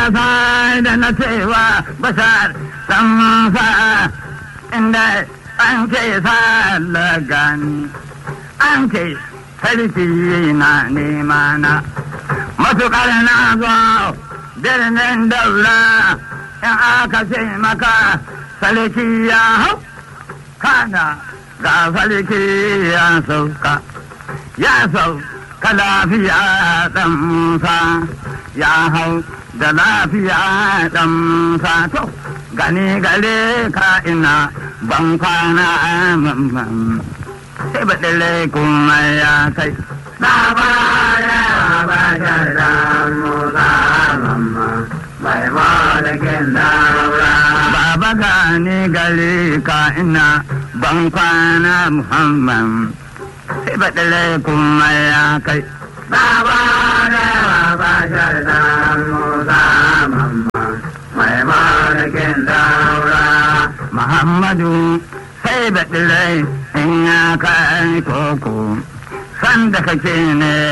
sa da na cewa bashar dan musa inda an ce sa gani an ce sarki na nema na matuƙar na zo birnin daura in aka ce maka sarki ya hau kana ga sarki ya sauka ya sauka lafiya ɗan musa ya hau da lafiya ɗan musa to gani gare ka ina ban kwana mamman sai ba ɗale kuma ya kai Labara bashar dan Musa mamma mai malakin daura. Baba gani gare ka ina ban kwana muhammad sai ba ɗale kuma ya kai Labara bashar dan Musa mamma mai malakin daura. Muhammadu sai da ɗirai in ya kai koko, sanda kake ne